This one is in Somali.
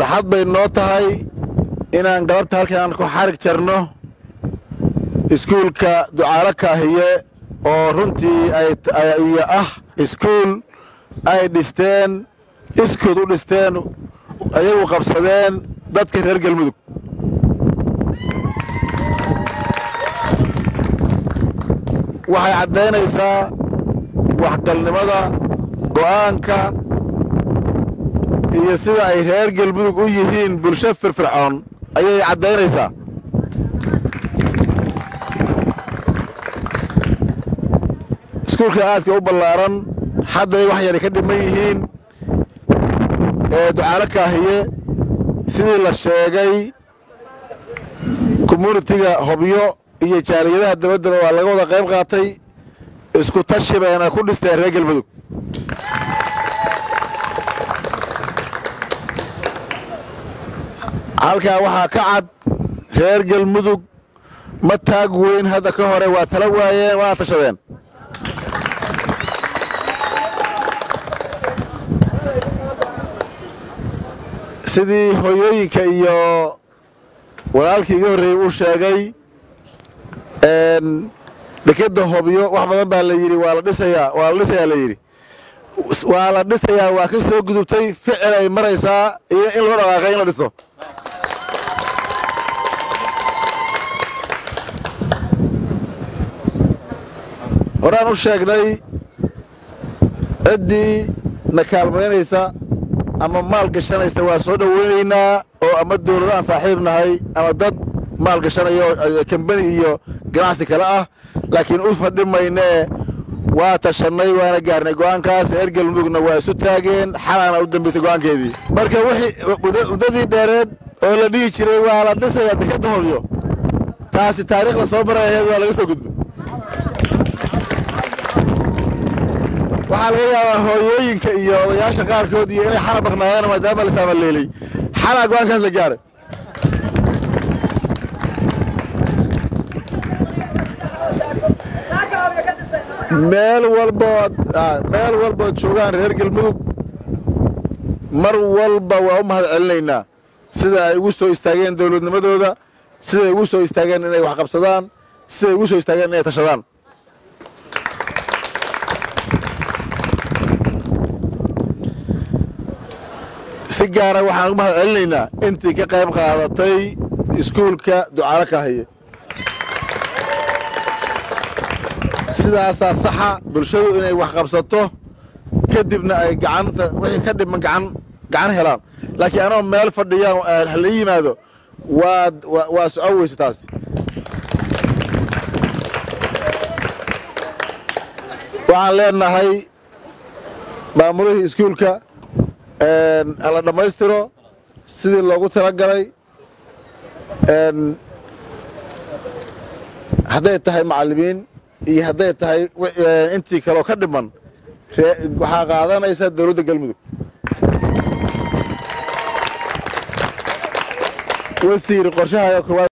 farxad bay noo tahay inaan galabta halkaan ku xarig jarno iskuulka ducaalo kaahiye oo runtii ay ah iskuul ay dhisteen iskood u dhisteen ayagu qabsadeen dadka reer galmudug waxay caddaynaysaa waxgalnimada go'aanka iyo sida ay reer galmudug u yihiin bulsho firfircoon ayay caddaynaysaa iskuulka aadka u ballaaran hadday wax yari ka dhiman yihiin ee ducaalo kaahiye sidii la sheegay communitiga hobyo iyo jaaliyadaha dabaddaba waa laga wada qayb qaatay isku tashi bayna ku dhisteen reer galmudug halkaa waxaa ka cad reer galmudug ma taag weyn hadda ka hore waa tala waayeen waana tashadeen sidii hooyooyinka iyo walaalkii iga horreeyey uu sheegay dekeda hobyo wax badan baa la yidhi waa la dhisayaa waa la dhisayaa la yidhi waa la dhisayaa waa ka soo gudubtay ficil ay maraysaa iyo in loo dhaqaaqay in la dhiso horaan u sheegnay ciddii na kaalmaynaysa ama maal gashanaysa waa soo dhoweynaynaa oo ama dawladaan saaxiib nahay ama dad maal gashanayo kambani iyo ganacsi kale ah laakiin u fadhi maynee waa tashannay waana gaarnay go'aankaas reer galmudugna waa isu taageen xalaana u dambaysay go'aankeedii marka wixii muddadii dheereed oo la dhihi jiray waa la dhisayaa dekadda hobyo taasi taariikh la soo maray aheed waa laga soo gudbay waxaa laga yaabaa hooyooyinka iyo odayaasha qaarkood iyo inay xala maqnaayeen maadaama la saamaleelay xalaa go'aankaas la gaaray meel walbood meel walbood joogaan reer galmudug mar walba waa u mahad celinaynaa sida ay ugu soo istaageen dawladnimadooda siday ugu soo istaageen inay wax qabsadaan siday ugu soo istaageen inay tashadaan si gaara waxaan ugu mahad celinaynaa intii ka qayb qaadatay iskuulka ducaalo kaahiye sidaasaa saxa bulshadu inay wax qabsato kadibna ay gacanta wixii ka dhiman gacan gacan helaan laakiin anoo meel fadhiyaan hala yimaado waad waa socon weyse taasi waxaan leenahay maamulihii iskuulka hala dhammaystiro sidii loogu tala galay hadday tahay macallimiin iyo hadday tahay intii kaleo ka dhiman waxaa qaadanaysa dawladda galmudug wasiir qorshaha koowaad